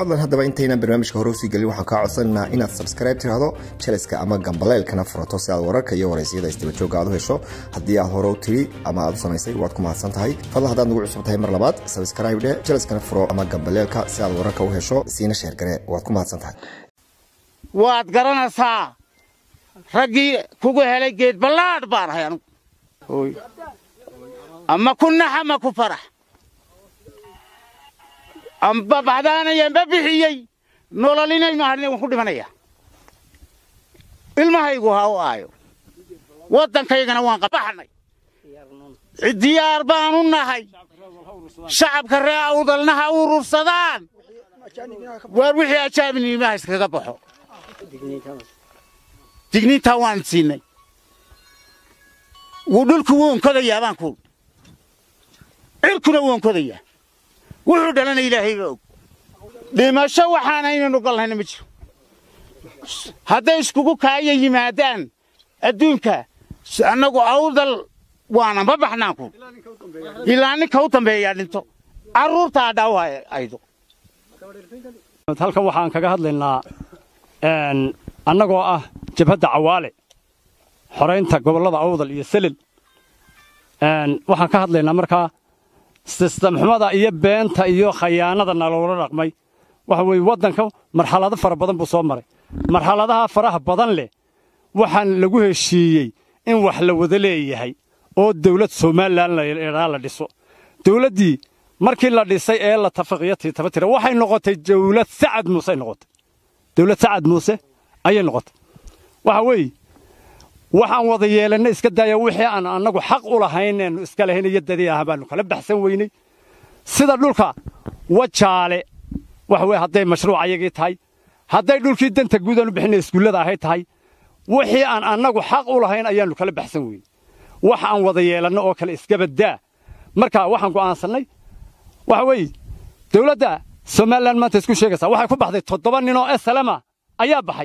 fadlan haddaba intaynan barnaamijka hore usii gelin waxaan kaa codsanaynaa inaad subscribe tirahdo jaliska ama gambaleelkana furato si aad wararka iyo waraysyada isdabajooga aad u hesho haddii aad hore u tiri ama aad u samaysay waad ku mahadsan tahay fadlan haddaad nagu cusub tahay mar labaad subscribe dhe jaliskana furo ama gambaleelka si aad wararka u hesho siina sheergare waad ku mahadsan tahay waad garanaysaa raggii kugu helay geed ballaadh baan ahay anugu Hooy. ama ku nax ama ku farax amba baxdaanayanba bixiyey nololinay maahane waan ku dhimanaya ilmahaygu ha u aayo waddankaygana waan qabaxnay diyaar baanu nahay shacabka ree awdalna ha urursadaan waar wixii ajaabinimaha iskaga baxo digniintaa waan siinay wuu dhulku wuu onkodayaa baan kuul cirkuna wuu onkodayaa wuxuu dhalana ilaahayba og dhimasho waxaan aynanu galnayna ma jiro hadday iskugu kaaya yimaadaan adduunka annagu awdal waana ma baxnaan kuul ilaa ninka u dambeeyaa dhinto carruurtaa dhaawa aydo halkan waxaan kaga hadlaynaa annagoo ah jabhadda cawaale xoraynta gobollada awdal iyo selil waxaan ka hadlaynaa markaa sistamxumada iyo beenta iyo khayaanada naloola dhaqmay waxa weeye waddanka marxalado fara badan buu soo maray marxaladaha faraha badan leh waxaan lagu heshiiyey in wax la wada leeyahay oo dawlad somalilan ladhaa la dhiso dawladdii markii la dhisay ee la tafaqiyo tiitabatira waxay noqotay dawlad sacad muusey noqotay dawlad sacad muuse ayay noqotay waxa weeye waxaan wada yeelanna iska daaya wixii aan annagu xaq u lahayneennu iska lahayn iyo dadii ah baannu kala baxsan weynay sida dhulka wajaale waxa weye hadday mashruuc ayagii tahay hadday dhulkii danta guud aanu bixinay iskuullada ahay tahay wixii aan annagu xaq u lahayn ayaannu kala baxsan weynay wax aan wada yeelanno oo kale iskabadaa marka waxaan go'aansannay waxa weeye dawladda somalilan maanta isku sheegaysaa waxay ku baxday toddoba ninoo esalama ayaa baxay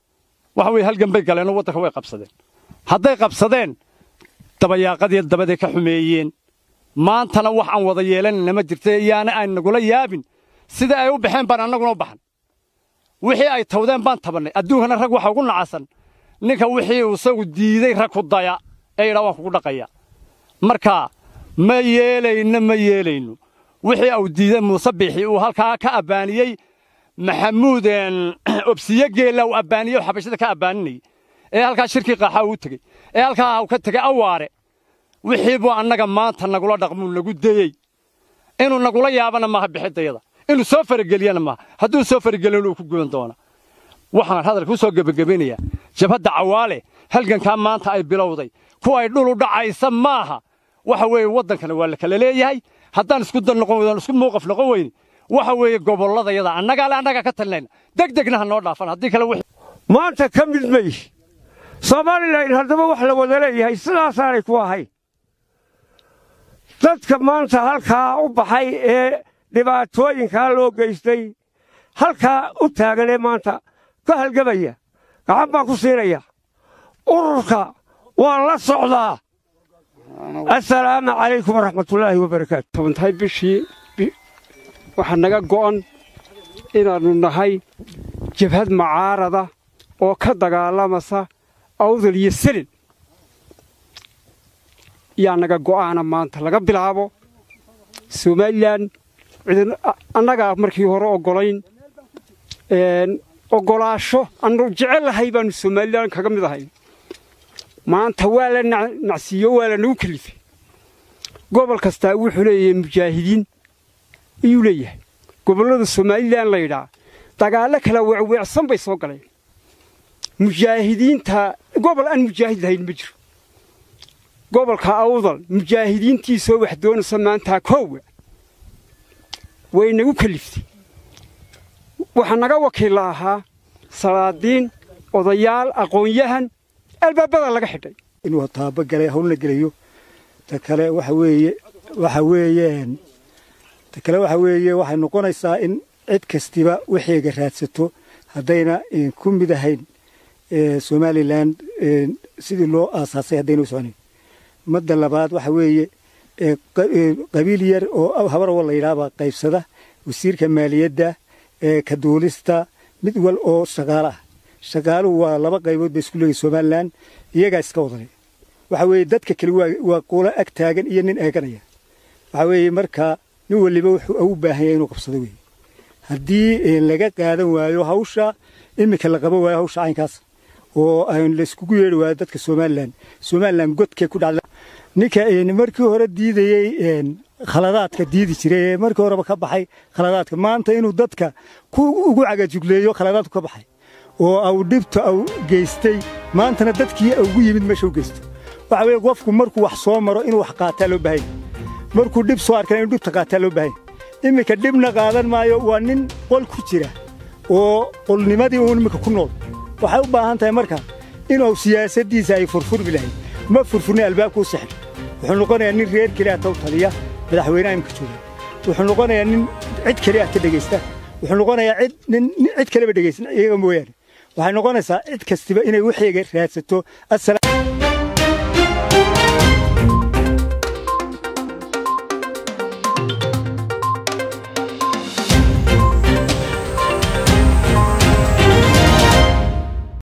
waxa weye halgan bay galeenoo waddanka way qabsadeen hadday qabsadeen dabayaaqadii dabaday ka xumeeyeen maantana wax aan wada yeelanayna ma jirta yaana aan nagula yaabin sida ay u baxeen baan annaguna u baxan wixii ay tawdeen baan tabannay adduunkana rag waxa ugu nacasan ninka wixii uu isagu diiday rag ku daya ee yidhaa waan kugu dhaqaya marka ma yeelayno ma yeelayno wixii uu diiday muuse biixi uu halkaa ka abbaaniyey maxamuud obsiye geella uu abbaaniyey xabashada ka abbaaninayey ee halkaa shirkii qaaxaa uu tegey ee halkaa uu ka tegey awaare wixii buu annaga maanta nagula dhaqmuu nagu dayey inuu nagula yaabana maaha bixidayada inuu soo farageliyana maaha hadduu soo farageliyana uu ku guban doona waxaan hadalka u soo gebagabaynayaa jabhadda cawaale halgankaa maanta ay bilowday kuwa ay dhul u dhacaysa maaha waxa weeye waddankana waa la kala leeyahay haddaan isku dan noqon weydan isku muuqaf noqon weyne waxa weeye gobolladayada annagaa le annagaa ka talinayna deg degna ha noo dhaafan haddii kale wixii maanta ka mid may somalilan haddaba wax la wada leeyahay sidaasaanay ku ahayn dadka maanta halkaa u baxay ee dhibaatooyinkaa loo geystay halkaa u taagan ee maanta ka halgamaya gacan baan ku siinaya ururka waan la socdaa assalaamu calaykum waraxmatullaahi wabarakaatu tobantahay bishii waxaa naga go'an inaannu nahay jabhad macaarada oo ka dagaalamasa awdal iyo selin yaa naga go'aana maanta laga bilaabo somalilan annagaa markii hore oggolayn oggolaasho annu jecellahay baannu somalilan kaga mid ahay maanta waa la nacsiiyo waa la nagu kelifay gobol kastaa wuxuu leeyahay mujaahidiin ayuu leeyahay gobollada somalilan laydhaa dagaallo kala weecweecsan bay soo galeen mujaahidiinta gobol aan mujaahid lahayn ma jiro gobolka awdal mujaahidiintiisoo wax doonaysa maantaa koowa way nagu keliftay waxaa naga wakiilla ahaa salaadiin odayaal aqoon-yahan albaabada laga xidhay inuu taaba galay hawlna gelayo ta kale waxa weeye waxa weeyeen ta kale waxa weeye waxay noqonaysaa in cid kastiba waxeega raadsato haddayna ku mid ahayn somalilan sidii loo aasaasay haddayna u soconayn madda labaad waxa weeye qabiil yar oo habarwa la yidhaahbaa qaybsada wasiirka maaliyadda ka duulista mid wal oo shaqaalo ah shaqaaluhu waa laba qaybood bay isku leeyihin somalilan iyagaa iska wadanaya waxa weeye dadka kale waa qulo ag taagan iyo nin eeganaya waxa weeye markaa nin waliba wuxuu u baahan yahay inuu qabsado weeye haddii laga qaadan waayo hawsha iminka la qaban waayo hawsha caynkaas oo layskugu yeedhi waayo dadka somalilan somalilan godkee ku dhacda ninka markii hore diidayey khaladaadka diidi jiray ee markii horeba ka baxay khaladaadka maanta inuu dadka ku ugu cagajugleeyo khaladaadku ka baxay oo au dhibta au geystay maantana dadkii ugu yimid meesha u geysto waxa weeye qofku markuu wax soo maro inuu wax qaataa loo baahanya markuu dhib soo arkana inuu dhibta qaataa loo baahanya iminka dhibna qaadan maayo waa nin qol ku jira oo qolnimadii uun iminka ku nool waxay u baahan tahay marka inuu siyaasaddiisa ay furfurmi lahayd ma furfurni albaabkuu sexdo wuxuu noqonayaa nin reer keliya taw taliya madaxweynaha imika jooga wuxuu noqonayaa nin cid keliya ka dhegaysta wuxuu noqonayaa cid nin cid kaleba dhegaysan iyaga mooyaane waxay noqonaysaa cid kastiba inay waxayga raadsato